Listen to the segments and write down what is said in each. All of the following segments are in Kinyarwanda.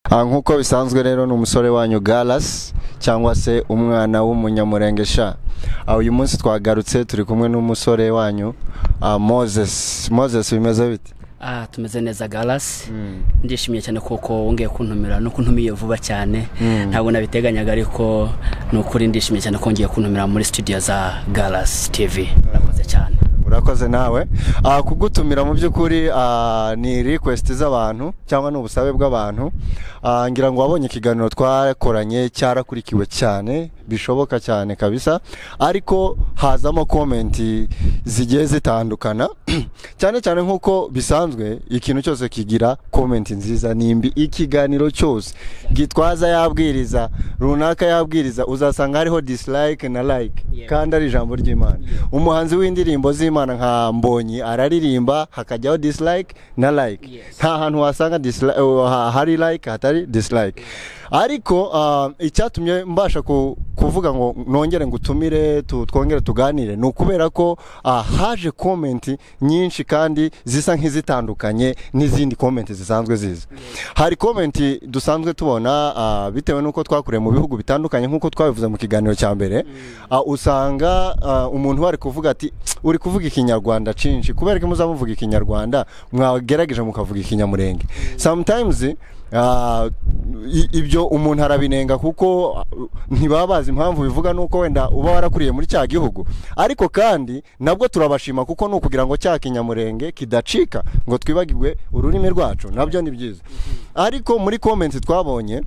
Ah, nk'uko bisanzwe rero ni umusore wanyu Galas cyangwa se umwana w'umunyamurenge sha Ah, uyu munsi twagarutse turi kumwe n'umusore wanyu ah, Moses Moses bimeze bite Ah, tumeze neza galasi ndishimiye cyane kuko wongeye kuntumira no kuntumiye vuba cyane ntabwo nabiteganyaga ariko ni ukuri ndishimiye cyane ko ngiye kuntumira muri studio za galasi TV urakoze cyane urakoze nawe Ah, kugutumira mu by'ukuri ah, ni request z'abantu cyangwa ni ubusabe bw'abantu Ah, ngira ngo wabonye ikiganiro twakoranye cyarakurikiwe cyane bishoboka cyane kabisa ariko hazamo komenti zigiye zitandukana cyane cyane nk'uko bisanzwe ikintu cyose kigira komenti nziza nimbi ikiganiro cyose gitwaza yabwiriza runaka yabwiriza uzasanga hariho dislike na like Yeah. kandi ari ijambo ry'imana umuhanzi w'indirimbo z'imana nka mbonyi araririmba hakajyaho dislike na like Yes. nta hantu wasanga disli- eh, ha- hari like hatari dislike ariko ah, icyatumye mbasha ku- kuvuga ngo nongere ngutumire tu- twongere tuganire ni ukubera ko ah, haje komenti nyinshi kandi zisa nk'izitandukanye n'izindi komenti zisanzwe ziza hari komenti dusanzwe tubona ah, bitewe n'uko twakuriye mu bihugu bitandukanye nk'uko twabivuze mu kiganiro cya mbere ah, usanga ah, umuntu wari kuvuga ati "Tsk, uri kuvuga ikinyarwanda cinshi kubera ko muzamuvuga ikinyarwanda mwagerageje mukavuga ikinyamurenge sometimes ah, i- ibyo umuntu arabinenga kuko ah, ntibaba bazi impamvu bivuga nuko wenda uba warakuriye muri cya gihugu ariko kandi nabwo turabashima kuko ni ukugira ngo cya kinyamurenge kidacika ngo twibagirwe ururimi rwacu nabyo ni byiza ariko muri komenti twabonye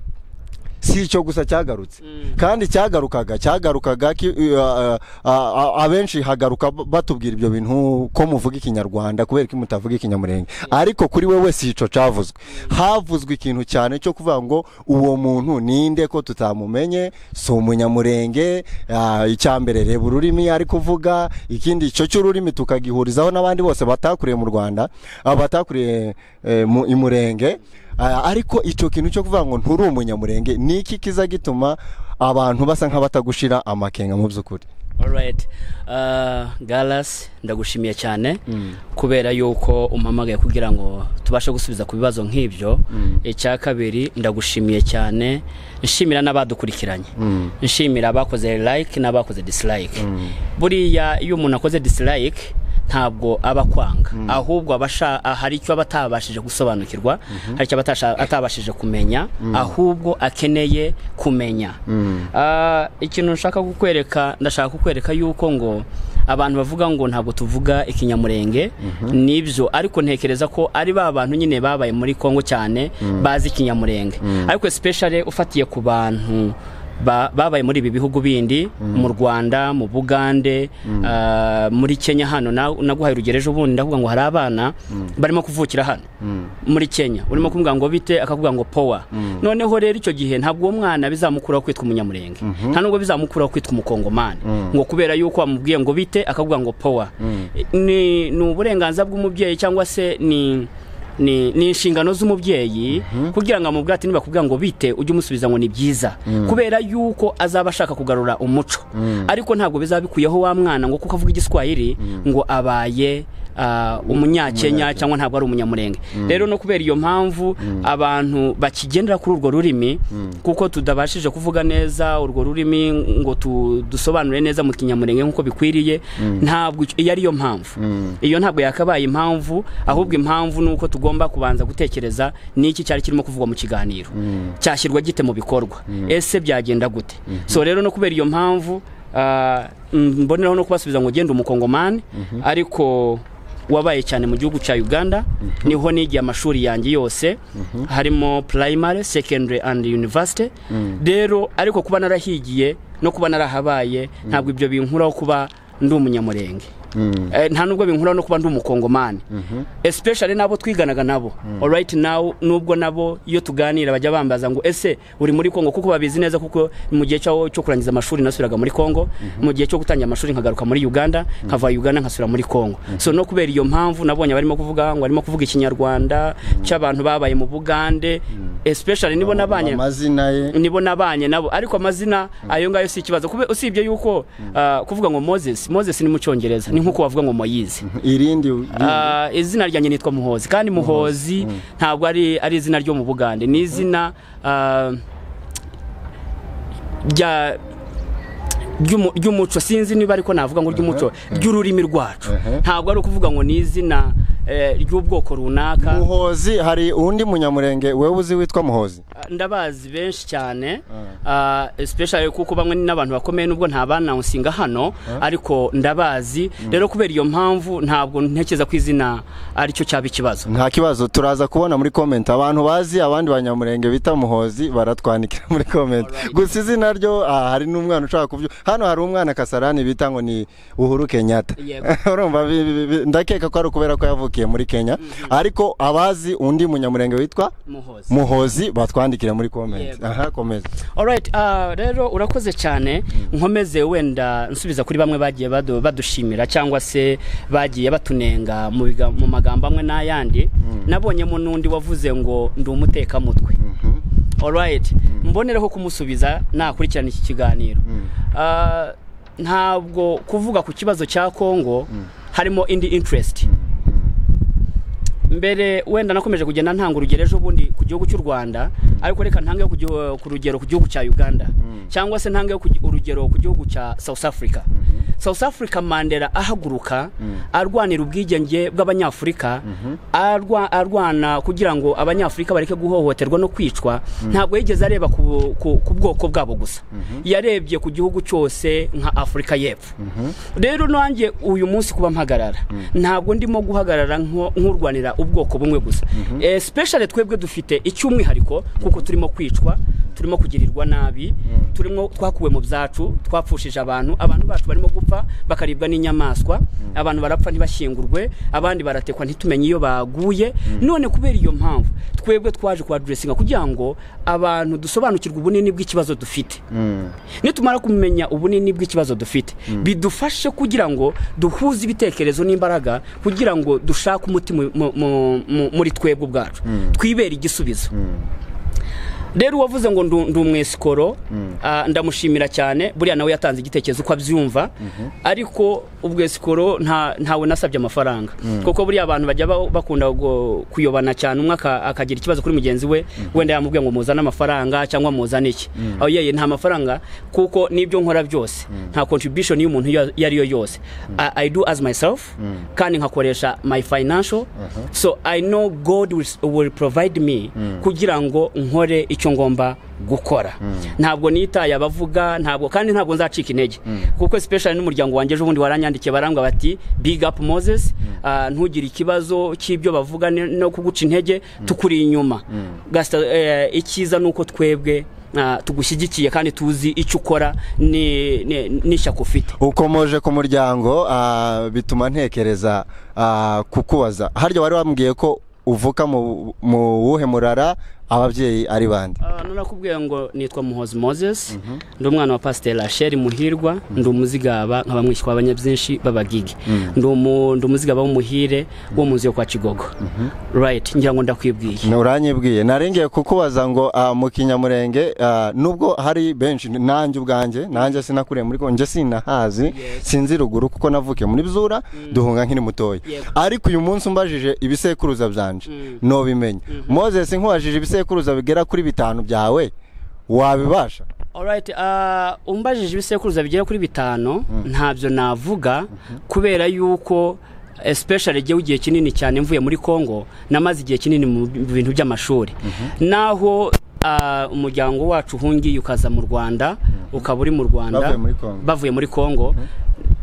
si icyo gusa cyagarutse kandi cyagarukaga cyagarukaga ki- uh, uh, uh, abenshi hagaruka b- batubwira ibyo bintu ko muvuga ikinyarwanda kubera ko mutavuga ikinyamurenge ariko kuri wewe si icyo cyavuzwe havuzwe ikintu cyane cyo kuvuga ngo uwo muntu ninde ko tutamumenye si umunyamurenge ah, icya mbere reba ururimi ari kuvuga ikindi icyo cy'ururimi tukagihurizaho n'abandi bose batakuriye mu rwanda ah, batakuriye eh, mu- i murenge Aya, ariko icyo kintu cyo kuvuga ngo nturi umunyamurenge ni iki kiza gituma abantu basa nk'abatagushira amakenga mu by'ukuri alright galasi ndagushimiye cyane kubera yuko umpamagaye kugira ngo tubashe gusubiza ku bibazo nk'ibyo icya kabiri ndagushimiye cyane nshimira n'abadukurikiranye nshimira abakoze like n'abakoze dislike buriya iyo umuntu akoze dislike ntabwo aba akwanga ahubwo aba asha- ah, hari icyo aba atabashije gusobanukirwa hari icyo aba atasha- atabashije kumenya ahubwo akeneye kumenya Ah, ikintu nshaka kukwereka ndashaka kukwereka yuko ngo abantu bavuga ngo ntabwo tuvuga ikinyamurenge nibyo ariko ntekereza ko ari ba bantu nyine babaye muri kongo cyane bazi ikinyamurenge ariko sipeshare ufatiye ku bantu ba- babaye muri ibi bihugu bindi mu rwanda mu bugande ah, muri kenya hano na- naguhaye urugero ejo bundi ndavuga ngo hari abana barimo kuvukira hano muri kenya urimo kumubwira ngo bite akavuga ngo powa noneho rero icyo gihe ntabwo uwo mwana bizamukuraho kwitwa umunyamurenge nta nubwo bizamukuraho kwitwa umukongomani ngo kubera yuko wamubwiye ngo bite akavuga ngo powa ni ni uburenganzira bw'umubyeyi cyangwa se ni ni ni inshingano z'umubyeyi kugira ngo amubwire ati nibakubwira ngo bite ujye umusubiza ngo ni byiza kubera yuko azaba ashaka kugarura umuco ariko ntabwo bizaba bikuyeho wa mwana ngo kuko avuga igiswahili ngo abaye ah, umunyakenya cyangwa ntabwo ari umunyamurenge rero no kubera iyo mpamvu abantu bakigendera kuri urwo rurimi kuko tudabashije kuvuga neza urwo rurimi ngo tu- dusobanure neza mu kinyamurenge nk'uko bikwiriye ntabwo icyo- iyo ari yo mpamvu iyo ntabwo yakabaye impamvu ahubwo impamvu ni uko tugomba kubanza gutekereza n'iki cyari kirimo kuvugwa mu kiganiro cyashyirwa gite mu bikorwa ese byagenda gute so rero no kubera iyo mpamvu ah, mm, mboneraho no kubasubiza ngo genda umukongomani ariko wabaye cyane mu gihugu cya uganda niho nigiye amashuri yanjye yose harimo primary secondary and university rero ariko kuba narahigiye no kuba narahabaye ntabwo ibyo binkuraho kuba ndi umunyamurenge Eh, nta nubwo binkuraho no kuba ndi umukongomani especially n'abo twiganaga nabo alright now nubwo nabo iyo tuganira bajya bambaza ngo ese uri muri kongo kuko babizi neza kuko mu gihe cyo cyo kurangiza amashuri nasubiraga muri kongo mu gihe cyo gutangira amashuri nkagaruka muri uganda nkava uganda nkasubira muri kongo so no kubera iyo mpamvu nabonye barimo kuvuga ngo barimo kuvuga ikinyarwanda cy'abantu babaye mu bugande especially nibo nabanye amazina ye nibo nabanye nabo ariko amazina ayo ngayo si ikibazo Kube- usibye yuko ah, kuvuga ngo moses moses ni mu cyongereza ni nk'uko wavuga ngo moyizi irindi Ah, izina ryanjye nitwa muhozi kandi muhozi ntabwo ari ari izina ryo mu bugande ni izina ah, rya ry'umu- ry'umuco sinzi niba ariko navuga ngo ry'umuco ry'ururimi rwacu Mhm. ntabwo ari ukuvuga ngo ni izina eh, ry'ubwoko runaka muhozi hari undi munyamurenge wewe uzi witwa muhozi ndabazi benshi cyane ah, especially kuko bamwe ni n'abantu bakomeye nubwo nta banawusinga hano ariko ndabazi rero kubera iyo mpamvu ntabwo ntekereza ko izina aricyo cyaba ikibazo nta kibazo turaza kubona muri komenti abantu bazi abandi banyamurenge bita muhozi baratwandikira muri komenti gusa izina ryo ah, hari n'umwana ushaka kubyo hano hari umwana kasarani bita ngo ni uhuru kenyatta Yego. urumva bi- bi- bi- ndakeka ko ari ukubera ko yavukiye muri kenya ariko abazi undi munyamurenge witwa muhozi muhozi batwandikira muri komenti Yego. aha komeza Alright, ah, rero urakoze cyane nkomeze wenda nsubiza kuri bamwe bagiye badu- badushimira cyangwa se bagiye batunenga mu biga- mu magambo amwe n'ayandi nabonyemo n'undi wavuze ngo ndi umutekamutwe Alright, mbonereho kumusubiza nakurikirana iki kiganiro Ah, ntabwo kuvuga ku kibazo cya Kongo harimo indi interest mbere wenda nakomeje kugenda ntanga urugero ejo bundi ku gihugu cy'u rwanda ariko reka ntange ku gihu- ku rugero ku gihugu cya uganda cyangwa se ntange ku gi- urugero ku gihugu cya south africa south africa mandela ahaguruka arwanira ubwigenge bw'abanyafurika arwa- arwana kugira ngo abanyafurika bareke guhohoterwa no kwicwa ntabwo yigeze areba ku ku- ku bwoko bwabo gusa yarebye ku gihugu cyose nka afurika y'epfo rero nanjye uyu munsi kuba mpagarara ntabwo ndimo guhagarara nko- nk'urwanira ubwoko bumwe gusa especially twebwe dufite icy'umwihariko kuko turimo kwicwa turimo kugirirwa nabi turimo twakuwe mu byacu twapfushije abantu abantu bacu barimo gupfa bakaribwa n'inyamaswa abantu barapfa ntibashyingurwe abandi baratekwa ntitumenye iyo baguye none kubera iyo mpamvu twebwe twaje kuhadressinga kugira ngo abantu dusobanukirwe ubunini bw'ikibazo dufite nitumara kumenya ubunini bw'ikibazo dufite bidufashe kugira ngo duhuze ibitekerezo n'imbaraga kugira ngo dushake umuti mu- mu- mu- mu- muri twebwe ubwacu twibere igisubizo rero uwavuze ngo ndu- ndi umwesikoro ah, ndamushimira cyane buriya nawe yatanze igitekerezo uko abyumva ariko ubwesikoro nta- ntawe nasabye amafaranga kuko buriya abantu bajya ba- bakunda gu- kuyobana cyane umwe aka- akagira ikibazo kuri mugenzi we wenda yamubwiye ngo muzane amafaranga cyangwa muzane iki aho yeye nta mafaranga kuko n'ibyo nkora byose nta contribution y'umuntu iyo iyo ari yo yose I- I do as myself kandi nkakoresha my financial so I know God will, will provide me kugira ngo nkore icyo ngomba gukora ntabwo nitaye abavuga ntabwo kandi ntabwo nzacika intege kuko especially n'umuryango wanjye ejo bundi waranyandikiye barambwa bati big up Moses ah, ntugire ikibazo cy'ibyo bavuga ni- no kuguca intege tukuri inyuma Gasta, eh, icyiza ni uko twebwe ah, tugushyigikiye kandi tuzi icyo ukora ni- ni- n'ishyaka ufite ukomoje ku muryango ah, bituma ntekereza ah, kukubaza harya wari wambwiye ko uvuka mu mu wuhe murara ababyeyi ari bande Ah, narakubwiye ngo nitwa muhozi moses ndi umwana wa pasiteri rachel muhirwa ndi umuzigaba nkaba mwishywa w'abanyabyinshi b'abagigi Ndi umu- ndi umuzigaba w'umuhire wo mu nzu yo kwa kigogo right ngira ngo ndakwibwiye uranyibwiye narengeye kukubaza ngo ah, mu kinyamurenge ah, nubwo hari benshi nanjye ubwanjye nanjye sinakuriye muri ko njye sinahazi sinzi ruguru kuko navukiye muri Bzura duhunga nkiri mutoya Yego. ariko uyu munsi umbajije ibisekuruza byanje Mm. nobimenya Moses nkubajije ibisekuruza bigera kuri bitanu byawe wabibasha Alright, ah, umbajije ibisekuruza bigera kuri bitanu ntabyo navuga kubera yuko especially jyewe igihe kinini cyane mvuye muri Congo namaze igihe kinini mu bintu by'amashuri naho ah, umuryango wacu uhungiye ukaza mu Rwanda ukaba uri mu Rwanda Bavuye muri Congo. bavuye muri Congo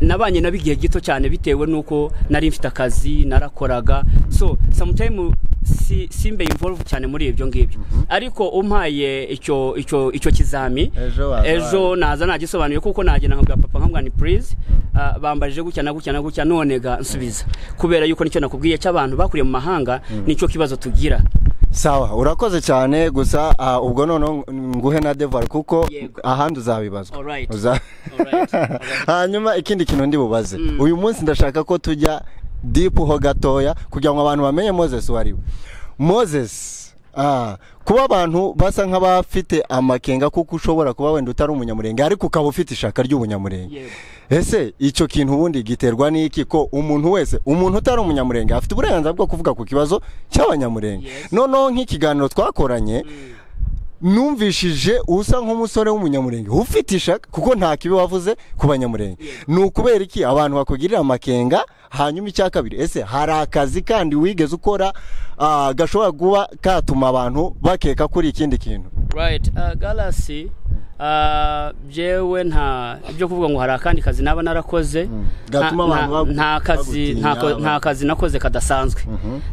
nabanye nabo igihe gito cyane bitewe nuko nari mfite akazi narakoraga so sometime si, simbe involve cyane muri ibyo ngibyo ariko umpaye icyo icyo icyo kizami Ejo waza ejo naza nagisobanuye kuko nagenda nkabwira papa nkabwira ni please ah, bambajije gutya na gutya na gutya none ga nsubiza kubera yuko nicyo nakubwiye cy'abantu bakuriye mu mahanga nicyo kibazo tugira sawa urakoze cyane gusa ah, ubwo noneho nguhe na devari kuko Yego. ahandi uzabibazwa Alright. Uza- Alright. hanyuma ikindi kintu ndi bubaze uyu munsi ndashaka ko tujya dipu ho gatoya kugira ngo abantu bamenye moses uwo ari we moses Ah, kuba abantu basa nk'abafite amakenga kuko ushobora kuba wenda utari umunyamurenge ariko ukaba ufite ishaka ry'ubunyamurenge Yego. ese icyo kintu ubundi giterwa n'iki ko umuntu wese umuntu utari umunyamurenge afite uburenganzira bwo kuvuga ku kibazo cy'abanyamurenge Yes. noneho nk'ikiganiro twakoranye numvishije usa nk'umusore w'umunyamurenge ufite ishaka kuko nta kibi wavuze ku banyamurenge ni ukubera iki abantu bakugirira amakenga hanyuma icya kabiri ese hari akazi kandi wigeze ukora ah, gashobora kuba katuma abantu bakeka kuri ikindi kintu right uh, galasi uh, byewe nta ibyo kuvuga ngo hari akandi kazi naba narakoze gatuma nta- abantu bagu- nta- nta kazi bagutinya, nta ko- abantu- nta kazi nakoze kadasanzwe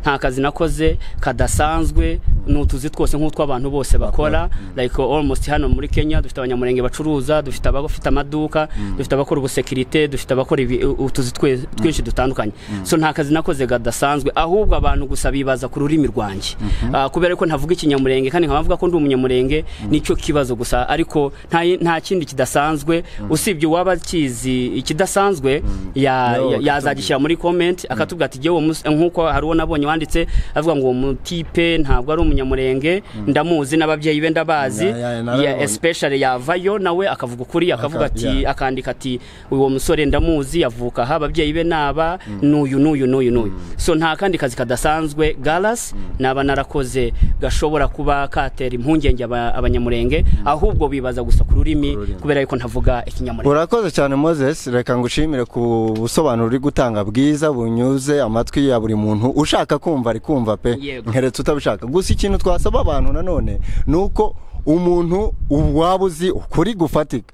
nta kazi nakoze kadasanzwe ni utuzi twose nk'utw'abantu bose bakora like almost hano muri kenya dufite abanyamurenge bacuruza dufite abafite amaduka dufite abakora ubusekirite dufite abakora ibi- u- utuzi twe- twinshi dutandukanye so nta kazi nakoze kadasanzwe ahubwo abantu gusa bibaza ku rurimi rwanjye Ah, kubera ko ntavuga ikinyamurenge kandi nkaba mvuga ko ndi umunyamurenge nicyo kibazo gusa ariko nta nta kindi kidasanzwe usibye uwaba akizi ikidasanzwe ya- Nawe ya- bakatubwira. yazagisha agashyira muri comment akatubwira ati "Jyewe uwo mus- nk'uko hari uwo nabonye wanditse avuga ngo uwo mutipe ntabwo ari umunyamurenge ndamuzi n'ababyeyi be ndabazi Ya- ya- nawe Ya- nabonye. especially yavayo nawe akavuga ukuri akavuga Aka- ati ya. akandika ati uwo musore ndamuzi yavuka aha ababyeyi be naba n'uyu n'uyu n'uyu n'uyu so nta kandi kazi kadasanzwe galas naba narakoze gashobora kuba katera impungenge aba- abanyamurenge ahubwo bibaza gusa ku rurimi rurimi. kubera yuko ntavuga ikinyamurenge urakoze cyane moses reka ngushimire ku busobanuro uri gutanga bwiza bunyuze amatwi ya buri muntu ushaka kumva ari kumva pe Yego. nkeretse utabishaka gusa ikintu twasaba abantu nanone ni uko umuntu waba uzi ukuri gufatika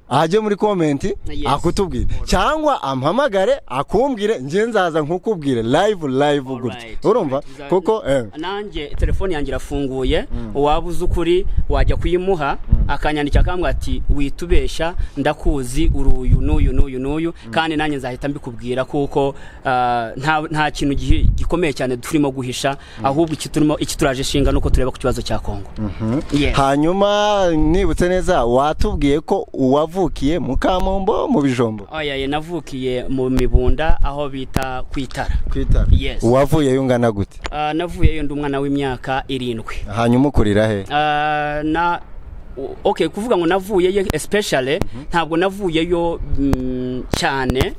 ajye muri komenti Yes. akutubwire cyangwa ampamagare akumbwire njye nzaza nkukubwire live live gutya Alright, urumva alright. Biza- kuko eh, nanjye telefone yanjye irafunguye waba uzi ukuri wajya kuyimuha akanyandikira akambwira ati witubeshya ndakuzi uri uyu n'uyu n'uyu n'uyu kandi nanjye nzahita mbikubwira kuko ah, nta nta kintu gihi- gikomeye cyane turimo guhisha ahubwo iki turimo iki turaje shinga nuko tureba ku kibazo cya kongo Yes. hanyuma nibutse neza watubwiye ko uwavukiye mu kamombo mu bijombo Oya, ye, navukiye mu mibunda aho bita kwitara twitara Yes. uwavuyeyo ungana gute Ah, navuyeyo ndi umwana w'imyaka irindwi hanyuma ukurira he Ah, na o- okay kuvuga ngo navuyeyo especially ntabwo navuyeyo mm, cyane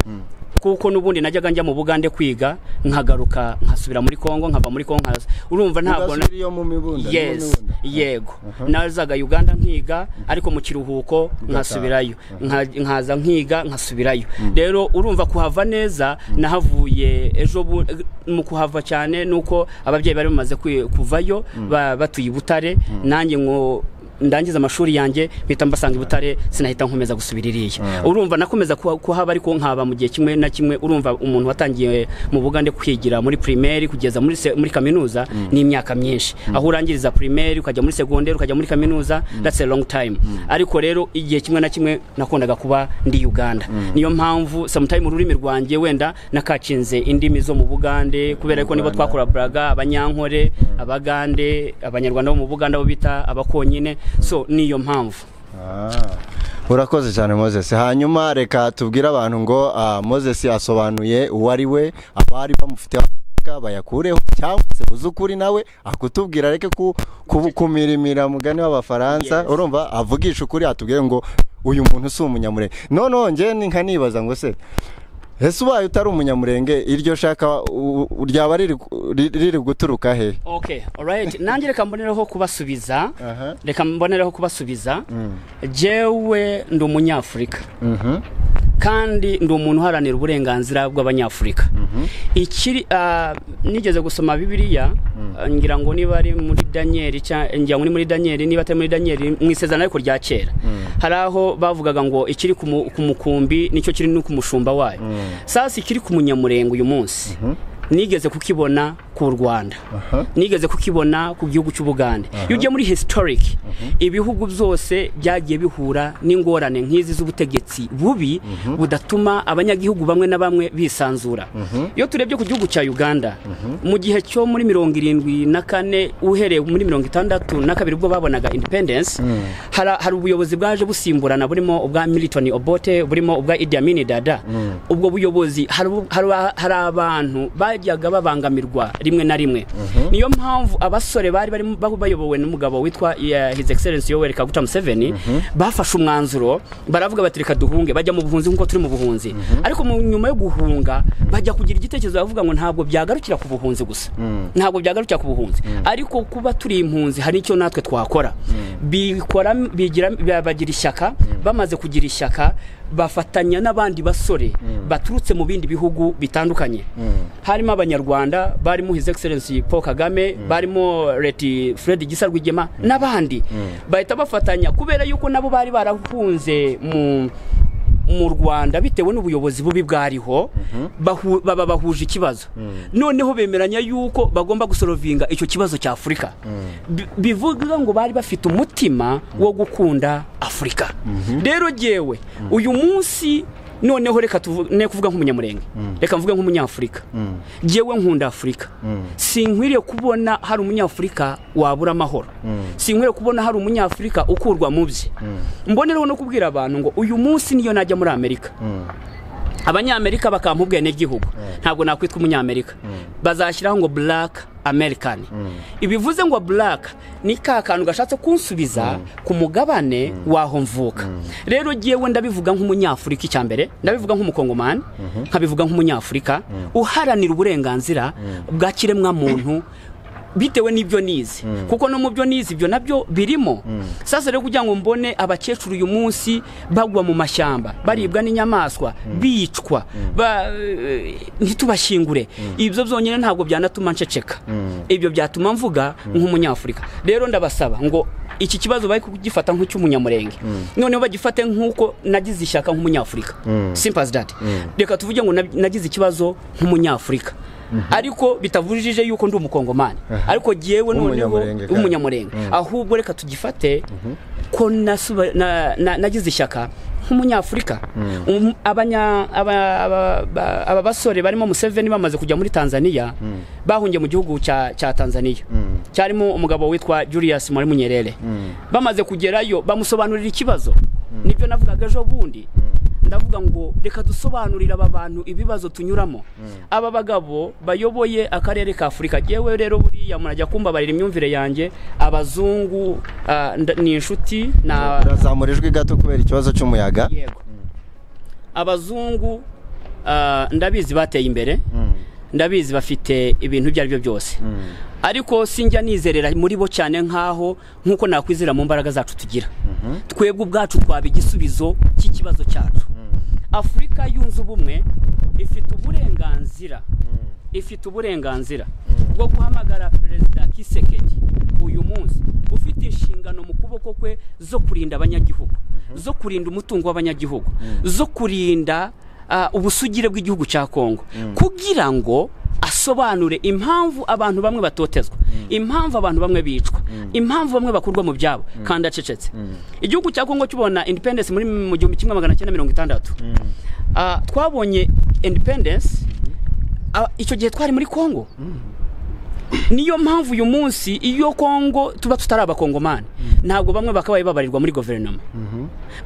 kuko n'ubundi najyaga njya mu bugande kwiga nkagaruka nkasubira muri congo nkava muri congo nkaza urumva ntabwo na- Udasubiriyo mu mibunda yes yego nazaga uganda nkiga ariko mu kiruhuko nkasubirayo Nka- nkaza nkiga nkasubirayo rero urumva kuhava neza nahavuye ejo bu- mu kuhava cyane nuko ababyeyi bari bamaze kwi- kuvayo ba- batuye i butare nanjye ngo ndangiza amashuri yanjye mpita mbasanga i butare sinahita nkomeza gusubira iriya urumva nakomeza kuha- kuhaba ariko nkaba mu gihe kimwe na kimwe urumva umuntu watangiye mu bugande kwigira muri primaire kugeza muri se- muri kaminuza ni imyaka myinshi aho urangiriza primaire ukajya muri secondaire ukajya muri kaminuza that's a long time ariko rero igihe kimwe na kimwe nakundaga kuba ndi Uganda niyo mpamvu sometime ururimi rwanjye wenda nakacinze indimi zo mu bugande kubera ko nibo Rwanda. twakora baraga abanyankore abagande abanyarwanda bo mu buganda bo bita abakonyine so niyo mpamvu Ah, urakoze cyane moses hanyuma reka tubwire abantu ngo ah, moses yasobanuye uwo ari we abari bamufiteho amafaranga bayakureho cyangwa se uzi ukuri nawe akutubwira areke ku, ku, kumirimira mugani w'abafaransa Yes. urumva avugisha ukuri atubwire ngo uyu muntu si umunyamurenge noneho njye ni nka nibaza ngo se ese ubaye utari umunyamurenge iryo shaka u- u- ryaba riri ku- ri- riri guturuka he okay alright nanjye reka mbonereho kubasubiza Aha. reka mbonereho kubasubiza jewe ndi umunyafurika kandi ndi umuntu uharanira uburenganzira bw'abanyafurika ikiri ah, nigeze gusoma bibiliya ah, ngira ngo niba ari muri daniyeli cya- ngira ngo ni muri daniyeli niba atari muri daniyeli mu isezerano ariko rya kera hari aho bavugaga ngo ikiri ku mu- ku mukumbi nicyo kiri no ku mushumba wayo sasa ikiri ku munyamurenge uyu munsi nigeze kukibona ku rwanda nigeze kukibona ku gihugu cy'ubugande iyo ugiye muri historic ibihugu byose byagiye bihura n'ingorane nk'izi z'ubutegetsi bubi budatuma abanyagihugu bamwe na bamwe bisanzura iyo turebye ku gihugu cya uganda mu gihe cyo muri mirongo irindwi na kane uhereye muri mirongo itandatu na kabiri ubwo babonaga independence hara- hari ubuyobozi bwaje busimburana burimo ubwa militoni obote burimo ubwa idi amini dada ubwo buyobozi hari ubu- hari- hari abantu ba- bajyaga babangamirwa rimwe na rimwe niyo mpamvu abasore bari barimo bayobowe n'umugabo witwa eh, his excellence yoweri kaguta museveni bafashe umwanzuro baravuga bati reka duhunge bajya mu buhunzi nk'uko turi mu buhunzi ariko mu nyuma yo guhunga bajya kugira igitekerezo bavuga ngo ntabwo byagarukira ku buhunzi gusa ntabwo byagarukira ku buhunzi ariko kuba turi impunzi hari icyo natwe twakora bikora bigira bagira ishyaka bamaze kugira ishyaka bafatanya n'abandi basore baturutse mu bindi bihugu bitandukanye harimo abanyarwanda barimo his excellence paul kagame barimo leti fred gisa rwigema n'abandi bahita bafatanya kubera yuko nabo bari barahunze mu mu rwanda bitewe n'ubuyobozi bubi bwariho bahu- baba bahuje ikibazo noneho bemeranya yuko bagomba gusorovinga icyo kibazo cya afurika Bi- bivuga ngo bari bafite umutima wo gukunda afurika rero jyewe uyu munsi noneho reka tuvugane kuvuga nk'umunyamurenge reka mvuge nk'umunyafurika jyewe nkunda afurika sinkwiriye kubona hari umunyafurika wabura amahoro sinkwiriye kubona hari umunyafurika ukurwa mu bye mbonereho no kubwira abantu ngo uyu munsi niyo najya muri amerika abanyamerika bakampa ubwenegihugu ntabwo nakwitwa umunyamerika bazashyiraho ngo black american ibivuze ngo black ni ka kantu gashatse kunsubiza ku mugabane w'aho mvuka rero jyewe ndabivuga nk'umunyafurika icya mbere ndabivuga nk'umukongomani nkabivuga nk'umunyafurika uharanira uburenganzira bwa kiremwamuntu bitewe n'ibyo nize kuko no mu byo nize ibyo nabyo birimo sasa rero kugira ngo mbone abakecuru uyu munsi bagwa mu mashyamba baribwa n'inyamaswa bicwa ba- eh, ntitubashyingure ibyo byonyine ntabwo byanatuma nceceka ibyo byatuma mvuga nk'umunyafurika rero ndabasaba ngo iki kibazo bari kugifata nk'icy'umunyamurenge noneho bagifate nk'uko nagize ishyaka nk'umunyafurika simple as that reka tuvuge ngo nab- nagize ikibazo nk'umunyafurika ariko bitavujije yuko ndi umukongomani ariko jyewe noneho W'umunyamurenge kandi. w'umunyamurenge ahubwo reka tugifate ko nasuba- na- na- nagize ishyaka nk'umunyafurika Um, abanya- aba- aba ba- aba basore barimo museveni bamaze kujya muri tanzania bahungiye mu gihugu cya cya tanzania cyarimo umugabo witwa julius mwarimu nyerere bamaze kugerayo bamusobanurira ikibazo nibyo navugaga ejo bundi ndavuga ngo reka dusobanurire aba bantu ibibazo tunyuramo aba bagabo bayoboye akarere ka afurika yewe rero buriya umuntu ajya kumbabarira imyumvire yanjye abazungu ah, nda- ni inshuti na urazamura ijwi gato kubera ikibazo cy'umuyaga yego abazungu ah, ndabizi bateye imbere ndabizi bafite ibintu ibyo ari byo byose ariko sinjya nizerera muri bo cyane nk'aho nk'uko nakwizera mu mbaraga zacu tugira twebwe ubwacu twaba igisubizo cy'ikibazo cyacu afurika yunze ubumwe ifite uburenganzira ifite uburenganzira bwo guhamagara perezida kisekedi uyu munsi ufite inshingano mu kuboko kwe zo kurinda abanyagihugu zo kurinda umutungo w'abanyagihugu zo kurinda ah, ubusugire bw'igihugu cya kongo kugira ngo asobanure impamvu abantu bamwe batotezwa impamvu abantu bamwe bicwa impamvu bamwe bakurwa mu byabo kandi acecetse igihugu cya kongo kibona independence muri mu gihumbi kimwe magana cyenda mirongo itandatu Ah, twabonye independence ah, icyo gihe twari muri kongo niyo mpamvu uyu munsi iyo kongo tuba tutari abakongomani ntabwo bamwe bakabaye babarirwa muri guverinoma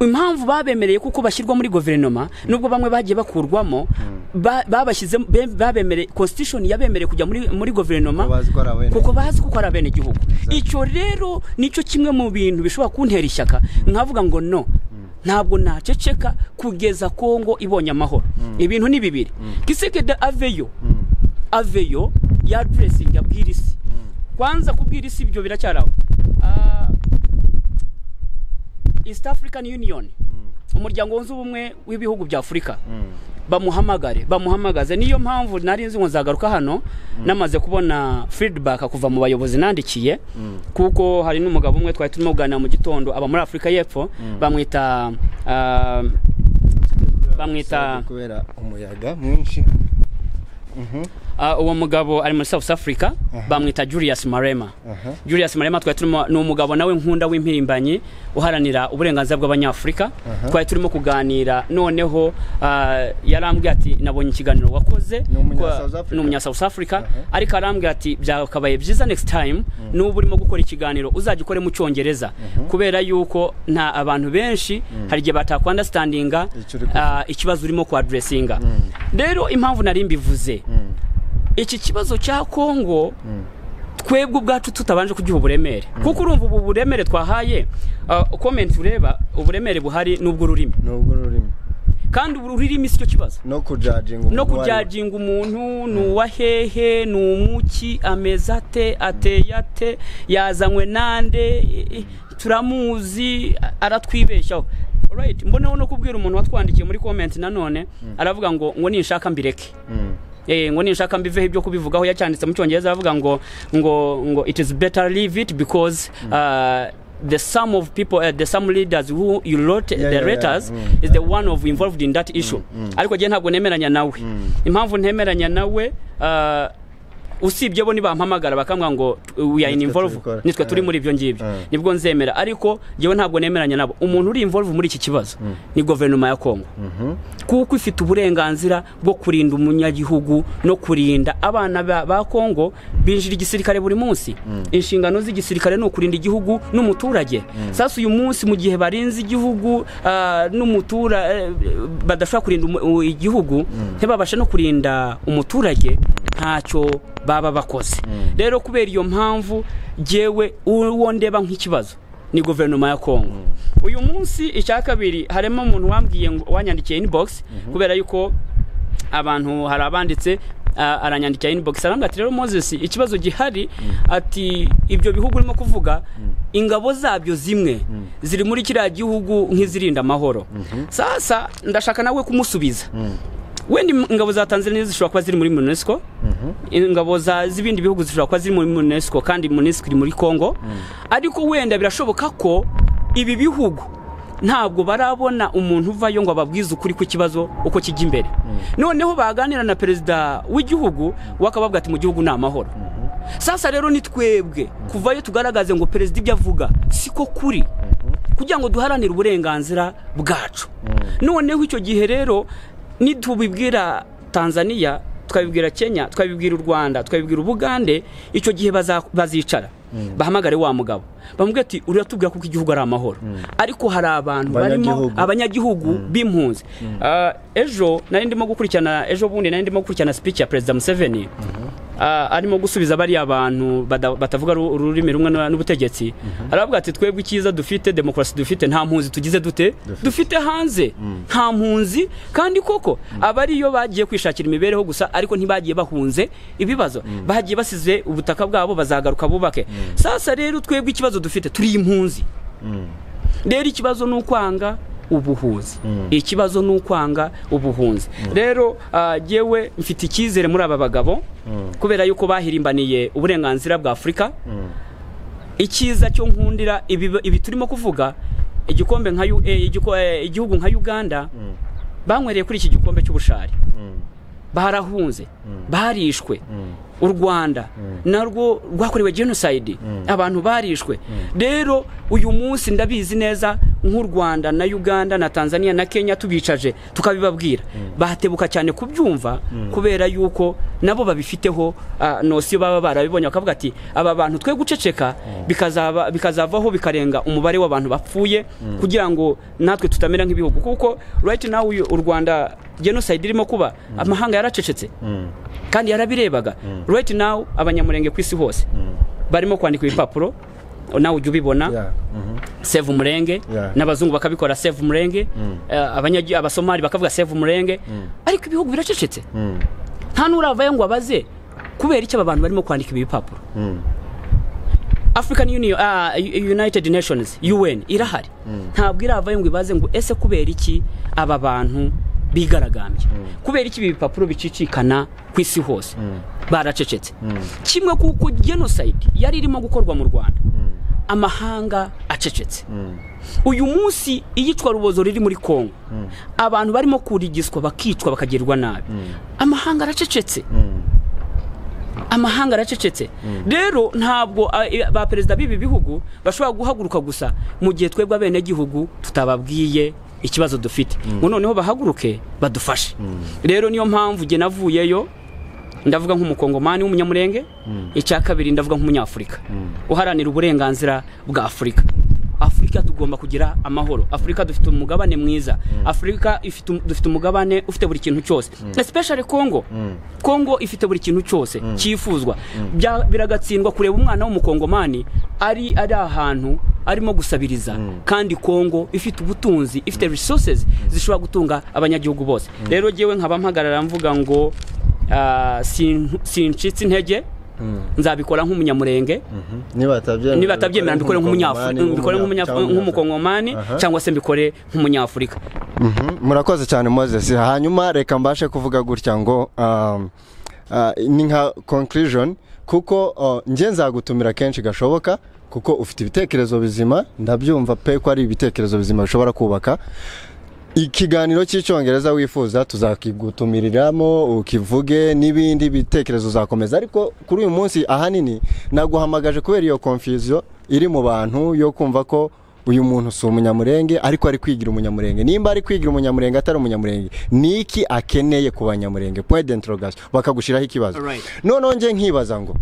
impamvu babemereye kuko bashyirwa muri guverinoma nubwo bamwe bagiye bakurwamo ba- babashyize be- babemereye constitution yabemereye kujya muri muri guverinoma Kuko bazi ko ari abene- kuko bazi ko ari abenegihugu icyo rero nicyo kimwe mu bintu bishobora kuntera ishyaka nkavuga ngo no ntabwo naceceka kugeza kongo ibonye amahoro ibintu ni bibiri kisekedi aveyo aveyo ya duresingi abwira isi kwanza kubwira isi ibyo biracyaraho Ah, east african union umuryango wunze ubumwe w'ibihugu bya afurika bamuhamagare bamuhamagaze niyo mpamvu nari nzi ngo nzagaruka hano namaze kubona feedback kuva mu bayobozi nandikiye kuko hari n'umugabo umwe twari turimo kuganira mu gitondo aba muri afurika y'epfo bamwita ah, bamwita kubera umuyaga mwinshi Ah, uwo mugabo ari muri South Africa bamwita Julius Marema Julius Marema twari turimo ni umugabo nawe nkunda w'impirimbanyi uharanira uburenganzira bw'abanyafurika twari turimo kuganira noneho ah, yarambwiye ati nabonye ikiganiro wakoze Ni umunya Kwa- South Africa. ni umunya South Africa ariko arambwira ati byakabaye byiza next time nuba urimo gukora ikiganiro uzajya ukore mu cyongereza kubera yuko nta abantu benshi hari igihe batakwandastandinga Icyo uri kuvuga. ikibazo urimo kwaduresinga rero impamvu nari mbivuze iki kibazo cya kongo twebwe ubwacu tutabanje kugiha uburemere kuko urumva ubu buremere twahaye komenti ureba uburemere buhari n'ubw'ururimi nubwo ururimi kandi ururimi si cyo kibazo no kujajinga no umuntu uwo ari we. kujajinga umuntu ni uwa hehe ni umuki ameze ate ateye ate yazanywe nande i- i- turamuzi a- aratwibeshyaho Alright, mboneho no kubwira umuntu watwandikiye muri comment nanone aravuga ngo ngo ninshaka mbireke Mm. Eh, ngo ninshaka mbiveho ibyo kubivugaho yacyanditse mu cyongereza aravuga ngo ngo ngo it is better leave it because uh, the sum of people uh, the sum leaders who you wrote Yeah, the yeah, yeah. letters Mm. is the one of involved in that issue ariko jye ntabwo nemeranya nawe impamvu ntemeranya nawe uh, usibye bo nibampamagara bakambwira ngo we are in Nitwe involved tubikora. nitwe turi Mm. muri ibyo ngibyo Mm. nibwo nzemera ariko jyewe ntabwo nemeranya nabo umuntu uri involve muri iki kibazo ni guverinoma ya kongo Mhm. kuko ifite uburenganzira bwo kurinda umunyagihugu no kurinda abana ba, ba Kongo binjira igisirikare buri munsi inshingano z'igisirikare ni ukurinda igihugu n'umuturage sasa uyu munsi mu gihe barinze igihugu ah, n'umutura eh, badashobora kurinda umu- u- igihugu ntibabashe no kurinda umuturage ntacyo baba bakoze rero kubera iyo mpamvu jyewe uwo ndeba nk'ikibazo ni guverinoma ya kongo uyu munsi icya kabiri harimo umuntu wambwiye ngo wanyandikiye inbox kubera yuko abantu hari abanditse a- aranyandikira inbox arambwira ati rero moses ikibazo gihari ati ibyo bihugu urimo kuvuga ingabo zabyo zimwe ziri muri kiriya gihugu nk'izirinda amahoro sasa ndashaka nawe kumusubiza wenda im- ingabo za tanzania zishobora kuba ziri muri unesco ingabo za z'ibindi bihugu zishobora kuba ziri muri unesco kandi unesco iri muri congo ariko wenda birashoboka ko ibi bihugu ntabwo barabona umuntu uvayo ngo ababwize ukuri ku kibazo uko kijya imbere noneho baganira na perezida w'igihugu wakabavuga ati mu gihugu ni amahoro sasa rero ni twebwe kuvayo tugaragaze ngo perezida ibyo avuga siko kuri kugira ngo duharanire uburenganzira bwacu noneho icyo gihe rero nitubibwira tanzania tukabibwira kenya tukabibwira u rwanda tukabibwira ubugande icyo gihe baza- bazicara bahamagare wa mugabo bamubwira ati uratubwira kuko igihugu ari amahoro ariko hari abantu barimo Abanyagihugu. abanyagihugu b'impunzi Ah, ejo nari ndimo gukurikirana ejo bundi nari ndimo gukurikirana speech ya perezida museveni Ah, arimo gusubiza bariya bantu bada- batavuga ru- ururimi rumwe n'u- n'ubutegetsi aravuga ati twebwe icyiza dufite demokarasi dufite nta mpunzi tugize dute dufite hanze nta mpunzi kandi koko aba ariyo bagiye kwishakira imibereho gusa ariko ntibagiye bahunze ibibazo bagiye basize ubutaka bwabo bazagaruka bubake sasa rero twebwe ikibazo dufite turi impunzi rero ikibazo ni ukwanga ubuhunzi ikibazo ni ukwanga ubuhunzi rero ah, jyewe mfite icyizere muri aba bagabo kubera yuko bahirimbaniye uburenganzira bwa afurika icyiza cyo nkundira ibi ibi turimo kuvuga igikombe nka U- eh, igiko- eh, igihugu nka uganda banywereye kuri iki gikombe cy'ubushari barahunze barishwe u rwanda narwo rwakorewe jenoside abantu barishwe rero uyu munsi ndabizi neza nk'u rwanda na uganda na tanzania na kenya tubicaje tukabibabwira batebuka cyane kubyumva kubera yuko nabo babifiteho ah, nosiyo baba barabibonye bakavuga ati aba bantu twe guceceka bikazaba- bikazavaho bikarenga umubare w'abantu bapfuye kugira ngo natwe tutamera nk'ibihugu kuko right now uyu- u rwanda jenoside irimo kuba amahanga yaracecetse kandi yarabirebaga right now abanyamurenge ku isi hose barimo kwandika ibipapuro nawe ujya ubibona Yeah. Mhm. save umurenge Yeah. n'abazungu bakabikora save umurenge eh, abanyagi- abasomali bakavuga save umurenge ariko ibihugu biracecetse Mm. nta n'uravayo ngo abaze kubera icyo aba bantu barimo kwandika ibi bipapuro Mm. african union ah, U- united nations un irahari ntabwo iravayo ngo ibaze ngo ese kubera iki aba bantu bigaragambye kubera iki ibi bipapuro bicicikana ku isi hose baracecetse kimwe kuko genocide yari irimo gukorwa mu rwanda amahanga acecetse uyu munsi iyicwa rubozo riri muri kongo abantu barimo kurigiswa bakicwa bakagirirwa nabi amahanga aracecetse amahanga aracecetse rero ntabwo a- i- ba perezida b'ibi bihugu bashobora guhaguruka gusa mu gihe twebwe abenegihugu tutababwiye ikibazo dufite ngo noneho bahaguruke badufashe rero niyo mpamvu jye navuyeyo ndavuga nk'umukongomani w'umunyamurenge icya kabiri ndavuga nk'umunyafurika uharanira uburenganzira bwa afurika afurika afurika tugomba kugira amahoro afurika dufite umugabane mwiza afurika ifite um- dufite umugabane ufite buri kintu cyose especially congo congo ifite buri kintu cyose cyifuzwa Bya- biragatsindwa kureba umwana w'umukongomani ari ari ahantu arimo gusabiriza kandi congo ifite ubutunzi ifite resources zishobora gutunga abanyagihugu bose rero jyewe nkaba mpagarara mvuga ngo ah, sin- sincitse intege nzabikora nk'umunyamurenge niba batabyemera niba atabyemera mbikore nk'umunyafurika mbikore nk'umunyaf- nk'umukongomani cyangwa se mbikore nk'umunyafurika Mhm, murakoze cyane moses hanyuma reka mbashe kuvuga gutya ngo um, ah, ni nka conclusion kuko oh, njye nzagutumira kenshi gashoboka kuko ufite ibitekerezo bizima ndabyumva pe ko ari ibitekerezo bizima bishobora kubaka ikiganiro cy'icyongereza wifuza tuzakigutumiriramo ukivuge n'ibindi bitekerezo uzakomeza ariko kuri uyu munsi ahanini naguhamagaje kubera iyo confusion iri mu bantu yo kumva ko uyu muntu si umunyamurenge ariko ari kwigira umunyamurenge nimba ari kwigira umunyamurenge atari umunyamurenge ni iki akeneye ku banyamurenge point d'interrogation bakagushyiraho ikibazo Alright. noneho njye nkibaza ngo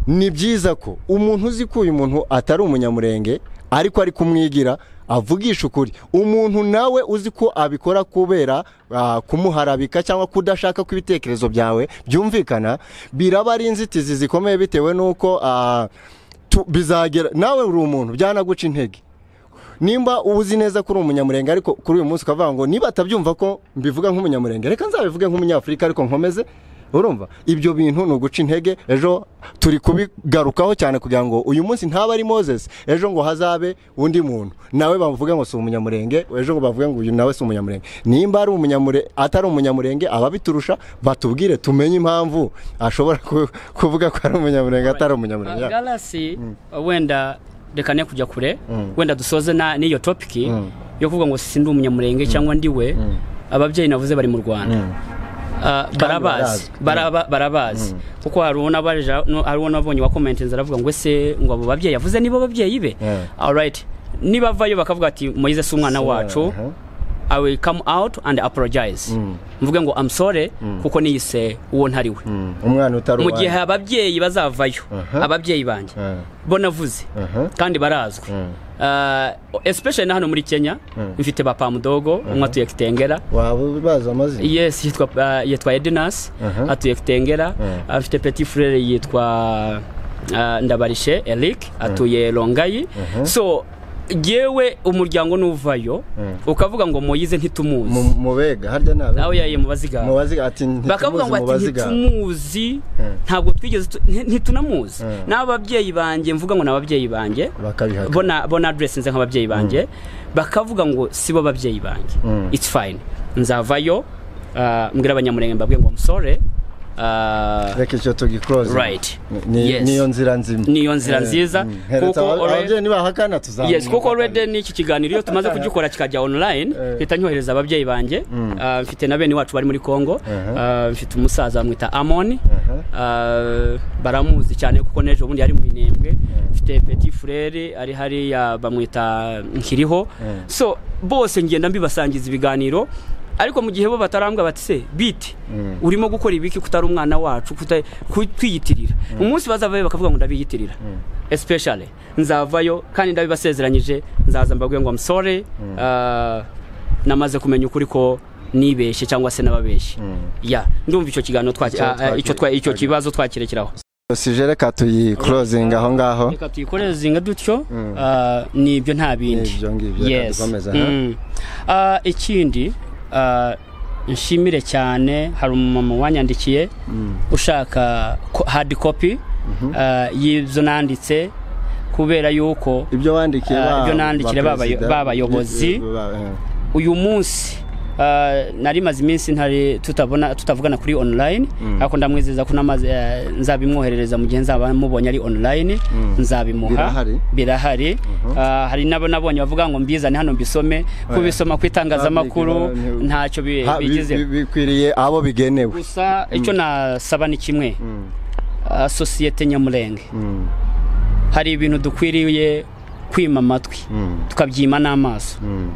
ni byiza ko umuntu uzi ko uyu muntu atari umunyamurenge ariko ari kumwigira avugisha ukuri umuntu nawe uzi ko abikora kubera ah, kumuharabika cyangwa kudashaka ko ibitekerezo byawe byumvikana biraba ari inzitizi zikomeye bitewe n'uko ah, tu- bizagera nawe uri umuntu byanaguca intege nimba uzi neza ko uri umunyamurenge ariko kuri uyu munsi ukavuga ngo niba atabyumva ko mbivuga nk'umunyamurenge reka nzabivuge nk'umunyafurika ariko nkomeze urumva ibyo bintu ni uguca intege ejo turi kubigarukaho cyane kugira ngo uyu munsi ntaba ari moses ejo ngo hazabe undi muntu nawe bavuga ngo si umunyamurenge ejo ngo bavuge ngo uyu nawe si umunyamurenge nimba ari umunyamure atari umunyamurenge ababiturusha batubwire tumenye impamvu ashobora ku- kuvuga ko ari umunyamurenge atari umunyamurenge Ah, Yeah. galasi wenda reka ne kujya kure wenda dusoze na- n'iyo topiki yo kuvuga ngo sindi umunyamurenge cyangwa ndi we ababyeyi navuze bari mu rwanda Ah, barabazi barazi. baraba- barabazi kuko hari uwo nabaja- no- hari uwo nabonye wakomentinze aravuga ngo ese ngo abo babyeyi yavuze nibo babyeyi be Yeah. alright nibavayo bakavuga ati moyize si umwana wacu aha. I will come out and apologize mvuge ngo I'm sorry kuko niyise uwo ntari we Mm, umwana utari mu gihe uwanyu. ababyeyi bazavayo ababyeyi banjye Ah. bo navuze Aha. kandi barazwi Ah, especially na hano muri kenya mfite ba pamudogo umwe atuye kitengera waba ubazi amazina yes yitwa ah, yitwa edinas Aha. atuye kitengera Mhm. afite petit frere yitwa ah, ndabarishe eric atuye rongayi so yewe umuryango nuvayo ukavuga ngo moyize Mu- ntitumuzi mubega harya nabe aho yayiye mu bazigawe mubaziga ati bakavuga ngo ati ntitumuzi ntabwo twigeze tu- nti- ntitunamuzi Mm. n'ababyeyi banjye mvuga ngo ni ababyeyi banjye bakabihaka bona bona address nze nk'ababyeyi banjye bakavuga ngo sibo ababyeyi banjye Mm. it's fine nzavayo ah, mbwira abanyamurenge mbabwire ngo I'm sorry Ah, reka icyo tugiclose right Ni- Yes. niyo nzira nzima Niyo nzira nziza, kuko kuko already- ababyeyi nibahakana tuzamuka yes kuko already n'iki kiganiro iyo tumaze kugikora kikajya online Eh. mpita nyohereza ababyeyi banjye Ah, mfite na bene wacu bari muri congo Uh-huh. Ah, mfite umusaza bamwita amoni Uh-huh. Ah, baramuzi cyane kuko n'ejo bundi yari mu minembwe mfite petit frere ari hariya bamwita nkiriho so bose ngenda mbibasangiza ibiganiro ariko mu gihe bo batarambwa bati se biti urimo gukora ibiki kutari umwana wacu kuta- ku- kwiyitirira umunsi bazavayo bakavuga ngo ndabiyitirira especially nzavayo kandi ndabibasezeranyije nzaza mbabwire ngo amsore namaze kumenya ukuri ko nibeshye cyangwa se n'ababeshye ya ndumva icyo kiganiro twaki- Icyo ah, ah, icyo twa- icyo twaki- kibazo twakirekeraho sije reka tuyiclosing aho ngaho reka tuyikorezinga dutyo ah, ni ibyo nta bindi Nibyo ngibyo, reka dukomeze, aha. Mm. Ah, ikindi ah, nshimire cyane hari umumama wanyandikiye ushaka ko- hard copy ah, y'ibyo nanditse kubera yuko ibyo wandikiye Ah, ba- ibyo nandikira ba ba- perezida, ba- bayobozi. bi- ba- eh. uyu munsi ah, nari maze iminsi ntari tutabona tutavugana kuri online ariko ndamwizeza ko namaze eh, nzabimwoherereza mu gihe nzaba mubonye ari online nzabimuha Birahari? birahari Ah, hari nabo nabonye bavuga ngo mbizane hano mbisome kubisoma ku itangazamakuru Public, no, no. ntacyo bi- Ha, bi- bi- bigize bikwiriye abo bigenewe gusa icyo nasaba ni kimwe Ah, sosiyete nyamurenge Mm, hari ibintu dukwiriye kwima amatwi mm, tukabyima n'amaso mm,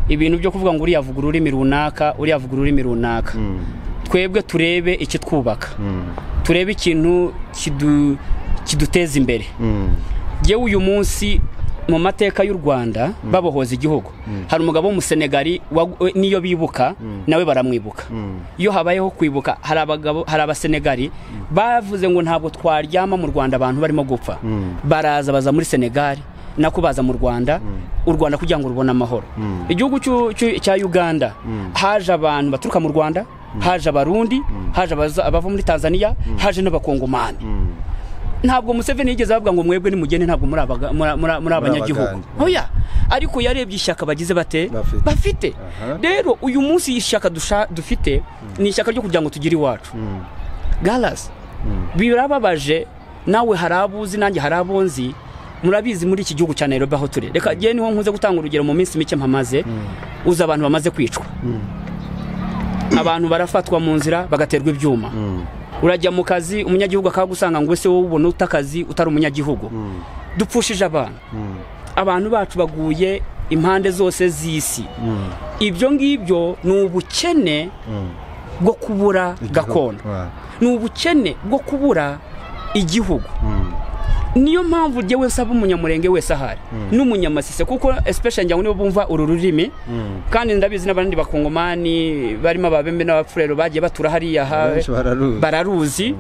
ibintu byo kuvuga ngo uriya avuga ururimi runaka uriya avuga ururimi runaka mm, twebwe turebe ikitwubaka mm, turebe ikintu kidu- kiduteza imbere mm. yewe uyu munsi mu mateka y'u rwanda babohoza igihugu hari umugabo w'umusenegari wa- we- niyo bibuka nawe baramwibuka iyo habayeho kwibuka hari abagabo hari abasenegari bavuze ngo ntabwo twaryama mu rwanda abantu barimo gupfa baraza baza muri senegali nako baza mu rwanda u rwanda kugira ngo rubone amahoro igihugu cy'u- cy'u- cya uganda haje abantu baturuka mu rwanda haje abarundi haje abaza- abava muri tanzania haje n'abakongomani ntabwo museveni yigeze avuga ngo mwebwe nimugende ntabwo muri abaga- muri- muri- muri abanyagihugu Abagande. oya ariko yarebye ishyaka bagize bate Bafite. bafite Aha. rero uyu munsi ishyaka dusha- dufite ni ishyaka ryo kugira ngo tugire iwacu galasi birababaje nawe hari abo uzi nanjye hari abo nzi murabizi muri iki gihugu cya nairobi aho turi reka jyewe niho nkunze gutanga urugero mu minsi mike mpamaze uzi abantu bamaze kwicwa abantu barafatwa mu nzira bagaterwa ibyuma urajya mu kazi umunyagihugu akagusanga ngo ese wowe ubona uta akazi utari umunyagihugu dupfushije abantu abantu bacu baguye impande zose z'isi ibyo ngibyo ni ubukene bwo kubura gakondo ni ubukene bwo kubura igihugu niyo mpamvu jyewe nsaba umunyamurenge wese ahari n'umunyamasise kuko especially njya ngo nibo bumva uru rurimi kandi ndabizi n'abandi bakongomani barimo ababembe n'abapfurero bagiye batura hariya ha bararuzi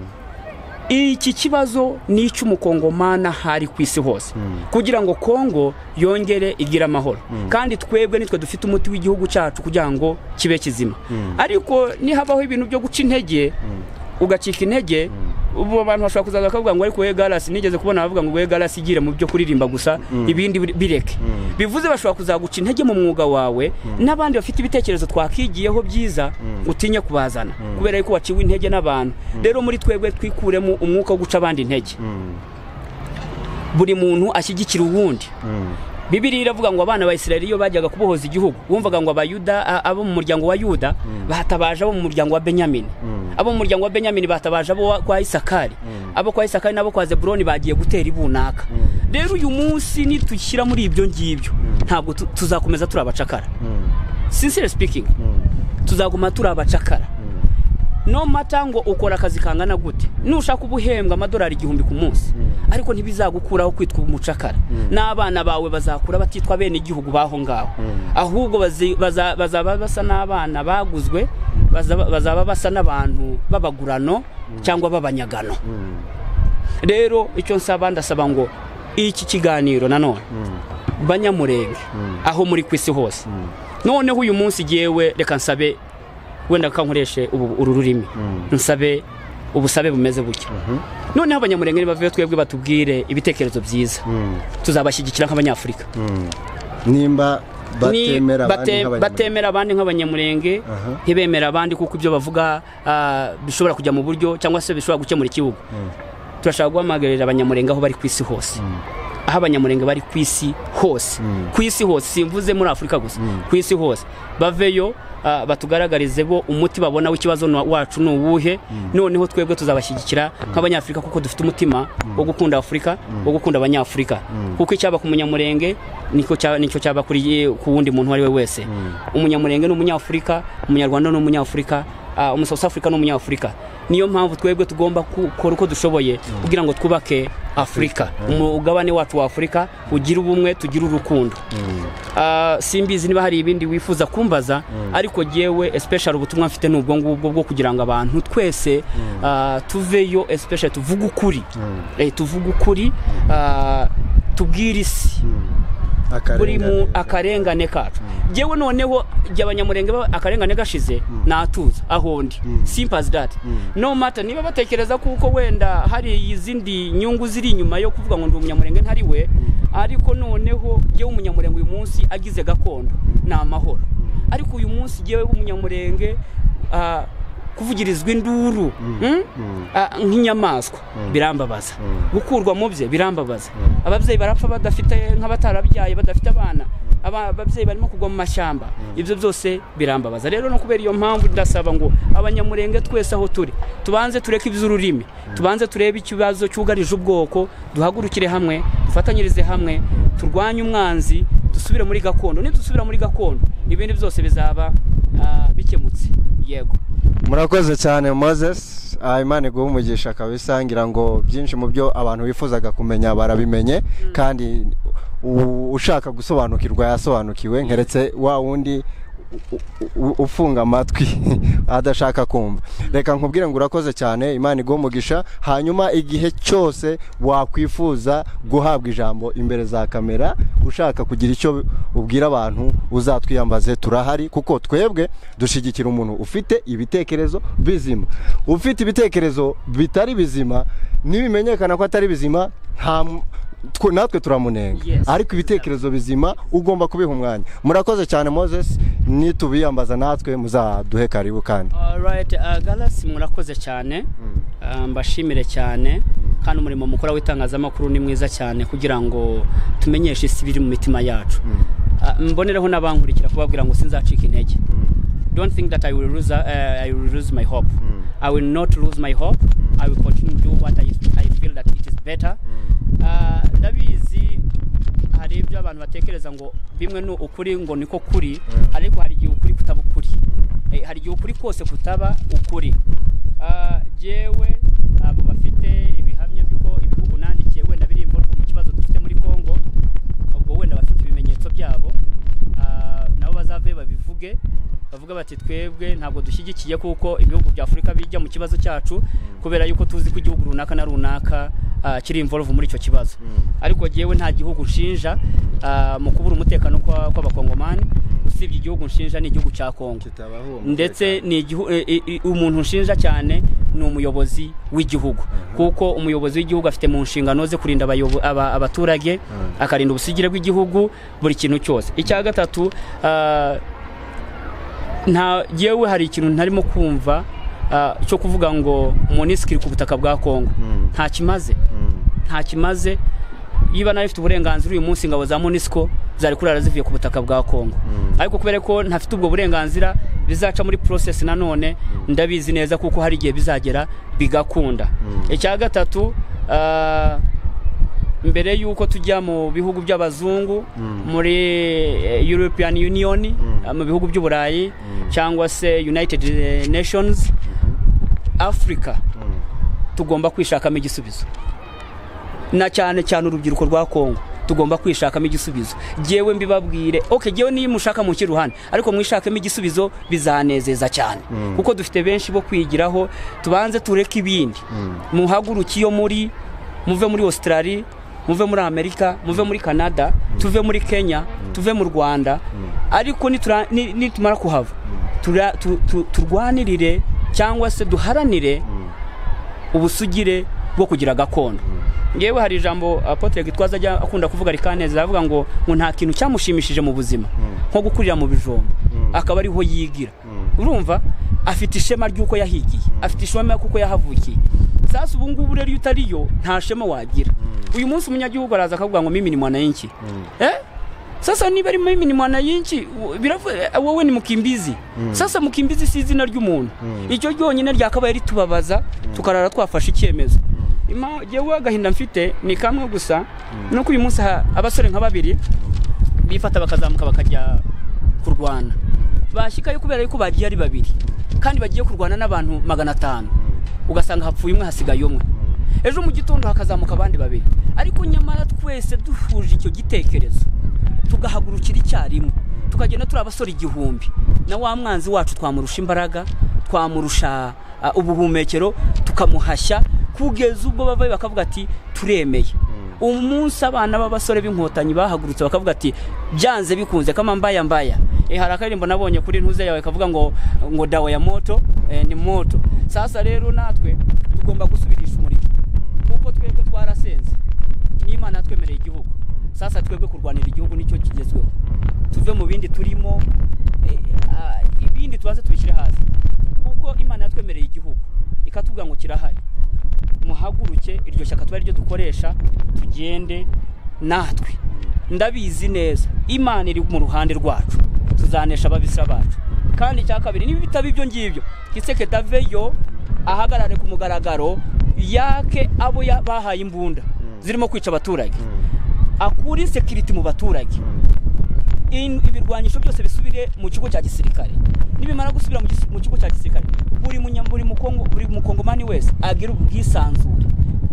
iki kibazo ni icy'umukongomana hari ku isi hose kugira ngo kongo yongere igire amahoro kandi twebwe nitwe dufite umuti w'igihugu cyacu kugira ngo kibe kizima ariko nihabaho ibintu byo guca intege ugacika intege ubu abantu bashobora kuzaza bakavuga ngo ariko we garasi nigeze kubona bavuga ngo we garasi igire mu byo kuririmba gusa ibindi bir- bireke bivuze bashobora kuzaguca intege mu mwuga wawe n'abandi bafite ibitekerezo twakigiyeho byiza utinye kubazana kubera yuko waciwe intege n'abantu rero muri twebwe twikuremo umwuka wo guca abandi intege buri muntu ashyigikira uwundi bibiriya iravuga ngo abana ba israeli iyo bajyaga kubohoza igihugu bumvaga ngo abayuda a- abo mu muryango wa yuda bahatabaje abo mu muryango wa benyamini abo mu muryango wa benyamini bahatabaje abo wa- kwa isakari abo kwa isakari n'abo kwa zeburoni bagiye gutera ibunaka rero uyu munsi nitushyira muri ibyo ngibyo ntabwo tu- tuzakomeza turi abacakara sincere speaking tuzaguma turi abacakara no mata ngo ukora akazi kangana gute nushaka uba uhembwa amadolari igihumbi ku munsi ariko ntibizagukuraho kwitwa umucakara n'abana bawe bazakura batitwa bene igihugu baho ngaho ahubwo bazi- baza- bazaba basa n'abana baguzwe bazaba bazaba basa n'abantu b'abagurano cyangwa b'abanyagano rero icyo nsaba ndasaba ngo iki kiganiro nanone banyamurenge aho muri ku isi hose noneho uyu munsi jyewe reka nsabe wenda kankoreshe ubu- uru rurimi nsabe ubusabe bumeze butya noneho abanyamurenge nibavuye twebwe batubwire ibitekerezo byiza tuzabashyigikira nk'abanyafurika nimba Ni batemera bate- abandi nk'abanyamurenge. batemera abandi nk'abanyamurenge Aha. ntibemera abandi kuko ibyo bavuga ah, bishobora kujya mu buryo cyangwa se bishobora gukemura ikibuga turashaka guhamagarira abanyamurenge aho bari ku isi hose aho abanyamurenge bari ku isi hose ku isi hose simvuze muri afurika gusa ku isi hose baveyo ah, batugaragarize bo umuti babona w'ikibazo na- wacu ni uwuhe noneho twebwe tuzabashyigikira nk'abanyafurika kuko dufite umutima wo gukunda afurika wo gukunda abanyafurika kuko icyaba ku munyamurenge niko cya- nicyo cyaba kuri ku wundi muntu uwo ari we wese umunyamurenge ni umunyafurika umunyarwanda ni umunyafurika ah, umusouth africa ni umunyafurika niyo mpamvu twebwe tugomba gukora uko dushoboye kugira ngo twubake afurika umugabane wacu wa afurika ugire ubumwe tugire urukundo Ah, simbizi niba hari ibindi wifuza kumbaza ariko jyewe especially ubutumwa mfite ni ubwo ngubwo bwo kugira ngo abantu twese ah, tuveyo especially tuvuge ukuri Eh, tuvuge ukuri ah, tubwire isi buri mu Akarengane. akarengane kacu jyewe noneho igihe abanyamurenge ba- akarengane gashize natuza aho ndi simpazi dati no mata niba batekereza kuko wenda hari izindi nyungu ziri inyuma yo kuvuga ngo ndi umunyamurenge ntari we ariko noneho jyewe umunyamurenge uyu munsi agize gakondo ni amahoro ariko uyu munsi jyewe umunyamurenge ah, kuvugirizwa induru mm? Ah, nk'inyamaswa birambabaza gukurwa mu bye birambabaza ababyeyi barapfa badafite nk'abatarabyaye badafite abana Aba- ababyeyi barimo kugwa mu mashyamba ibyo byose birambabaza rero no kubera iyo mpamvu ndasaba ngo abanyamurenge twese aho turi tubanze tureke iby'ururimi tubanze turebe ikibazo cyugarije ubwoko duhagurukire hamwe dufatanyirize hamwe turwanye umwanzi dusubire muri gakondo nidusubira muri gakondo ibindi byose bizaba ah, bikemutse yego murakoze cyane moses Ah, imana iguha umugisha akabisangira ngo byinshi mu byo abantu bifuzaga kumenya barabimenye kandi u- ushaka gusobanukirwa yasobanukiwe nkeretse wa wundi u- u- ufunga amatwi adashaka kumva reka nkubwire ngo urakoze cyane imana iguha umugisha hanyuma igihe cyose wakwifuza guhabwa ijambo imbere za kamera ushaka kugira icyo ubwira abantu uzatwiyambaze turahari kuko twebwe dushyigikira umuntu ufite ibitekerezo bizima ufite ibitekerezo bitari bizima nibimenyekana ko atari bizima nta mu- twe- natwe turamunenga Yes. ariko ibitekerezo bizima ugomba kubiha umwanya murakoze cyane moses nitubiyambaza natwe muzaduhe karibu kandi alright uh, galasi murakoze cyane Uh, mbashimire cyane kandi umurimo mukora w'itangazamakuru ni mwiza cyane kugira ngo tumenyeshe isi biri mu mitima yacu Uh, mbonereho n'abankurikira kubabwira ngo sinzacika intege don't think that I will lose, uh, I will lose my hope. I will not lose my hope. I will continue to do what I, I feel that it is better. Ah, ndabizi hari ibyo abantu batekereza ngo bimwe ni ukuri ngo niko kuri ariko hari igihe ukuri kutaba ukuri Eh, hari igihe ukuri kose kutaba ukuri Ah, jewe abo bafite ibihamya by'uko ibihugu nandikiye wenda biri involve mu kibazo dufite muri congo ubwo wenda bafite ibimenyetso byabo ah, nabo bazave babivuge bavuga bati twebwe ntabwo dushyigikiye kuko ibihugu bya afurika bijya mu kibazo cyacu kubera yuko tuzi ko igihugu runaka na runaka ah, kiri involve muri icyo kibazo ariko jyewe nta gihugu nshinja ah, mu kubura umutekano kwa- kw'abakongomani usibye igihugu nshinja ni igihugu cya kongo ndetse ni igihu- e- e- e- umuntu nshinja cyane ni umuyobozi w'igihugu kuko umuyobozi w'igihugu afite mu nshingano ze kurinda abayobo- aba- abaturage akarinda ubusigire bw'igihugu buri kintu cyose icya gatatu ah, nta yewe hari ikintu ntarimo kumva ah, cyo kuvuga ngo munisiki ku butaka bwa kongo nta kimaze nta kimaze niba nayo ifite uburenganzira uyu munsi ingabo za munisiko zari kurara zivuye ku butaka bwa kongo ariko kubera ko ntafite ubwo burenganzira bizaca muri process nanone ndabizi neza kuko hari igihe bizagera bigakunda icya gatatu ah, mbere y'uko tujya mu bihugu by'abazungu muri eh, european union ah, mu bihugu by'uburayi cyangwa se united eh, nations africa tugomba kwishakamo igisubizo na cyane cyane urubyiruko rwa kongo tugomba kwishakamo igisubizo jyewe mbibabwire oke jyewe niyo mushaka muke ruhande ariko mwishakemo igisubizo bizanezeza cyane kuko dufite benshi bo kwigiraho tubanze tureke ibindi muhaguruke iyo muri muve muri australia muve muri amerika muve muri canada tuve muri kenya tuve mu rwanda ariko nitura- ni- nitumara kuhava tura- tu- tu- turwanirire cyangwa se duharanire ubusugire bwo kugira gakondo ngewe hari ijambo apotre gitwaza ajya akunda kuvuga rikaneza avuga ngo ngo nta kintu cyamushimishije mu buzima nko gukurira mu bijumba akaba ariho yigira urumva afite ishema ry'uko yahigiye afite ishema kuko yahavukiye sasa ubu ngubu rero iyo utariyo nta shema wagira uyu munsi umunyagihugu araza akavuga ngo mimi ni mwananchi eh sasa niba ari mimi ni mwananchi wo- biravu- eh, wowe ni mukimbizi sasa mukimbizi si izina ry'umuntu icyo ryonyine ryakabaye ritubabaza tukarara twafashe icyemezo Ima- jewe agahinda mfite ni kamwe gusa nuko uyu munsi ha- abasore nka babiri bifata bakazamuka bakajya kurwana bashyikayo kubera yuko bagiye ari babiri kandi bagiye kurwana n'abantu magana atanu ugasanga hapfuye umwe hasigaye umwe ejo mu gitondo hakazamuka abandi babiri ariko nyamara twese duhuje icyo gitekerezo tugahagurukira icyarimwe tukagenda turi abasore igihumbi na wa mwanzi wacu twamurusha imbaraga twamurusha ah, ubuhumekero tukamuhashya kugeza ubwo bavayo bakavuga ati turemeye umunsi abana b'abasore b'inkotanyi bahagurutse bakavuga ati byanze bikunze kama mbaya mbaya e, hari akaririmbo nabonye kuri ntuze yawe kavuga ngo ngo dawa ya moto e, ni moto sasa rero natwe tugomba gusubirisha umuriro kuko twebwe twarasenze n'imana yatwemereye igihugu sasa twebwe kurwanira igihugu nicyo kigezweho tuve mu bindi turimo eh, ah, ibindi tubaze tubishyire hasi kuko imana yatwemereye igihugu ikatubwira ngo kirahari muhaguruke iryo shyaka tuba ryo dukoresha tugende natwe ndabizi neza imana iri mu ruhande rwacu tuzanesha ababisa bacu kandi icya kabiri niba bitaba ibyo ngibyo giseke daveyo ahagarare ku mugaragaro yake abo ya- bahaye imbunda zirimo kwica abaturage akure sekiriti mu baturage in- ibirwanyisho byose bisubire mu kigo cya gisirikare nibimara gusubira mu gis- mu kigo cya gisirikare buri munya- buri mukongo- buri mukongomani wese agira ubwisanzure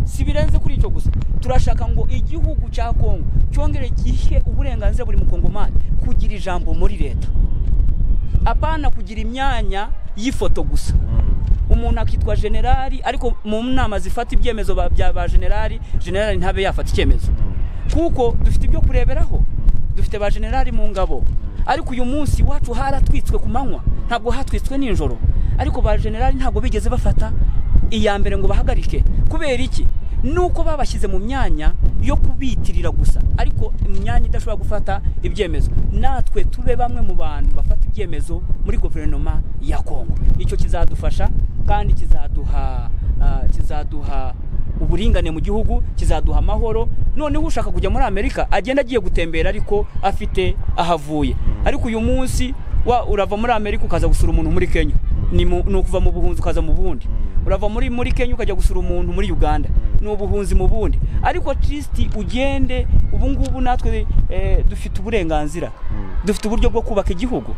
si birenze kuri icyo gusa turashaka ngo igihugu cya kongo cyongere gihe uburenganzira buri mukongomani kugira ijambo muri leta apana kugira imyanya y'ifoto gusa umuntu akitwa generali ariko mu nama zifata ibyemezo ba- bya ba generali generali ntabe yafata icyemezo kuko dufite ibyo kureberaho dufite ba generali mu ngabo ariko uyu munsi iwacu haratwitswe ku manywa ntabwo hatwitswe nijoro ariko ba generali ntabwo bigeze bafata iya mbere ngo bahagarike kubera iki nuko babashyize mu myanya yo kubitirira gusa ariko imyanya idashobora gufata ibyemezo natwe tube bamwe mu bantu bafata ibyemezo muri guverinoma ya kongo icyo kizadufasha kandi kizaduha ah, kizaduha uburingane mu gihugu kizaduha amahoro noneho ushaka kujya muri amerika agenda agiye gutembera ariko afite aho avuye ariko uyu munsi wa urava muri amerika ukaza gusura umuntu muri kenya ni mu- ni ukuva mu buhunzi ukaza mu bundi urava muri muri kenya ukajya gusura umuntu muri uganda ni ubuhunzi mu bundi ariko trisiti ugende ubu ngubu natwe eh, dufite uburenganzira dufite uburyo bwo kubaka igihugu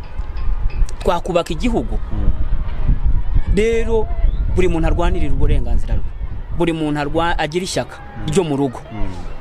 twakubaka igihugu rero buri muntu arwanirira uburenganzira bwe buri muntu arwa- agira ishyaka ryo mu rugo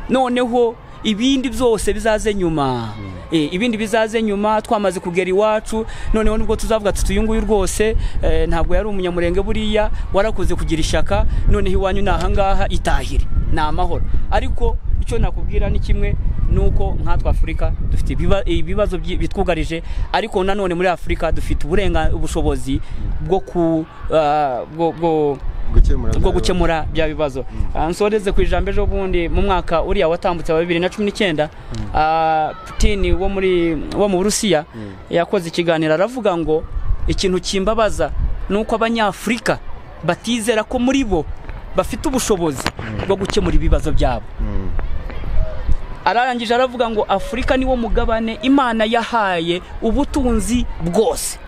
noneho ibindi byose bizaze nyuma Eh, ibindi bizaze nyuma twamaze kugera iwacu noneho nibwo tuzavuga tuti uyu nguyu rwose eh, ntabwo yari umunyamurenge buriya warakoze kugira ishyaka noneho iwanyu ni ahangaha itahire ni amahoro ariko icyo nakubwira ni kimwe ni uko nkatwe afurika dufite ibiba- ibibazo byi- bitwugarije ariko nanone muri afurika dufite uburenga ubushobozi bwo ku ah, bwo- bwo gukemura bwo gukemura bya bibazo Ah, nsoreze ku ijambo ejo bundi mu mwaka uriya watambutse wa bibiri na cumi n'icyenda ah, Putin wo muri wo mu Burusiya yakoze ikiganiro aravuga ngo ikintu kimbabaza ni uko abanyafurika batizera ko muri bo bafite ubushobozi bwo gukemura ibibazo byabo ararangije aravuga ngo afurika niwo mugabane imana yahaye ubutunzi bwose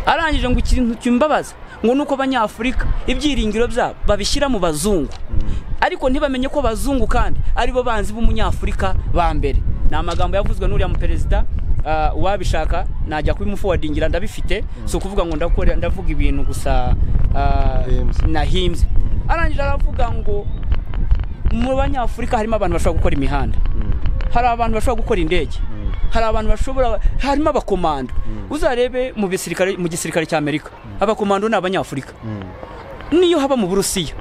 arangije ngo ikintu kimbabaza ngo nuko abanyafurika ibyiringiro byabo babishyira mu bazungu ariko ntibamenye ko abazungu kandi aribo banzi b'umunyafurika ba mbere ni amagambo yavuzwe n'uriya muperezida ah, uwabishaka najya kubimufowadingira ndabifite si ukuvuga ngo ndakore ndavuga ibintu gusa ah, Nahimbye. nahimbye arangije aravuga ngo mu banyafurika harimo abantu bashobora gukora imihanda hari abantu bashobora gukora indege hari abantu bashobora harimo abakomando uzarebe mu bisirikare mu gisirikare cy'amerika abakomando ni abanyafurika niyo haba mu burusiya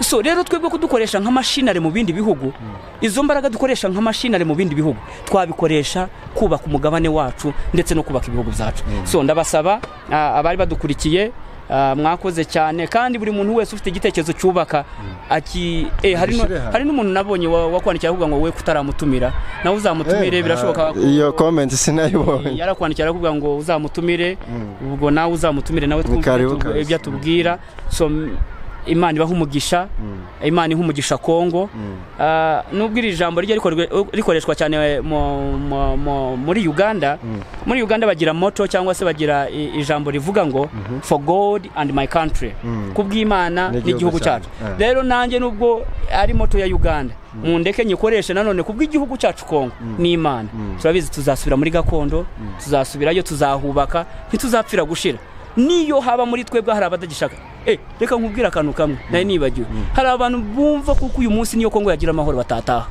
so rero twebwe kudukoresha nk'amashinari mu bindi bihugu izo mbaraga dukoresha nk'amashinari mu bindi bihugu twabikoresha kubaka umugabane wacu ndetse no kubaka ibihugu byacu so ndabasaba ah, abari badukurikiye ah, mwakoze cyane kandi buri muntu wese ufite igitekerezo cyubaka aki eh, hari no- Gishyire hamwe. hari n'umuntu nabonye wa- wakwandikiye avuga ngo we kutaramutumira nawe uzamutumire birashoboka ko- iyo comment sinayibonye yarakwandikira aravuga ngo uzamutumire ubwo nawe uzamutumire nawe twumve Karibu ibyo tu- kabisa. ibyo atubwira so m- imana ibaha umugisha imana iha umugisha kongo Ah, nubwo iri jambo rijya rikorwe- rikoreshwa cyane mu- mu- mu- muri uganda muri uganda bagira moto cyangwa se bagira i- ijambo rivuga ngo for god and my country kubw'imana n'igihugu cyacu Ah. rero nanjye nubwo ari moto ya uganda mundeke nyikoreshe nanone kubw'igihugu cyacu kongo n'imana turabizi tuzasubira muri gakondo tuzasubirayo tuzahubaka ntituzapfira gushira niyo haba muri twebwe hari abadagishaka Eh, reka nkubwire akantu kamwe nari nibagiwe hari abantu bumva kuko uyu munsi niyo kongo yagira amahoro batataha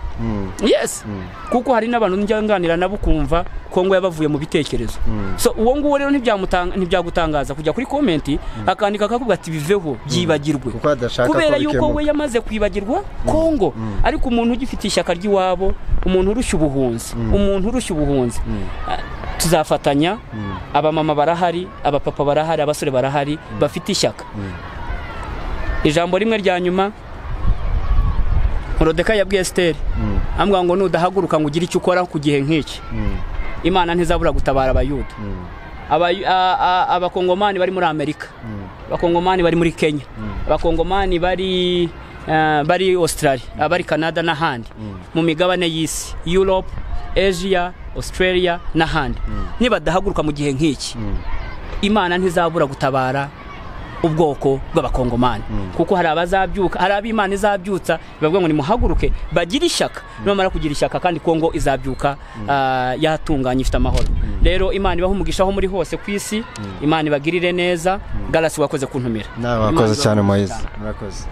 yes kuko hari n'abantu njya nganira nabo ukumva kongo yabavuye mu bitekerezo so uwo nguwo rero ntibyamutanga- ntibyagutangaza kujya kuri komenti akandika akavuga ati biveho byibagirwe kuko adashaka kubera ko yuko bikemuka. we yamaze kwibagirwa kongo ariko umuntu ugifite ishyaka ry'iwabo umuntu urushya ubuhunzi umuntu urushya ubuhunzi Ah, tuzafatanya abamama barahari abapapa barahari abasore barahari bafite ishyaka ijambo rimwe rya nyuma horodeka yabwiye esiteri amubwira ngo nudahaguruka ngo ugire icyo ukora ku gihe nk'iki imana ntizabura gutabara abayuda Abayu- a- a- abakongomani bari muri amerika abakongomani bari muri kenya abakongomani bari eh, bari australia abari canada n'ahandi mu migabane y'isi europe asia australia n'ahandi nibadahaguruka mu gihe nk'iki imana ntizabura gutabara ubwoko bw'abakongomani kuko hari abazabyuka hari ab'imana izabyutsa bavuga ngo nimuhaguruke bagire ishyaka nibamara kugira ishyaka kandi kongo izabyuka ah, yatunganye ifite amahoro rero imana ibaha umugisha aho muri hose ku isi imana ibagirire neza garasi wakoze kuntumira nawe Imana wakoze cyane ibahe moyize umugisha cyane. murakoze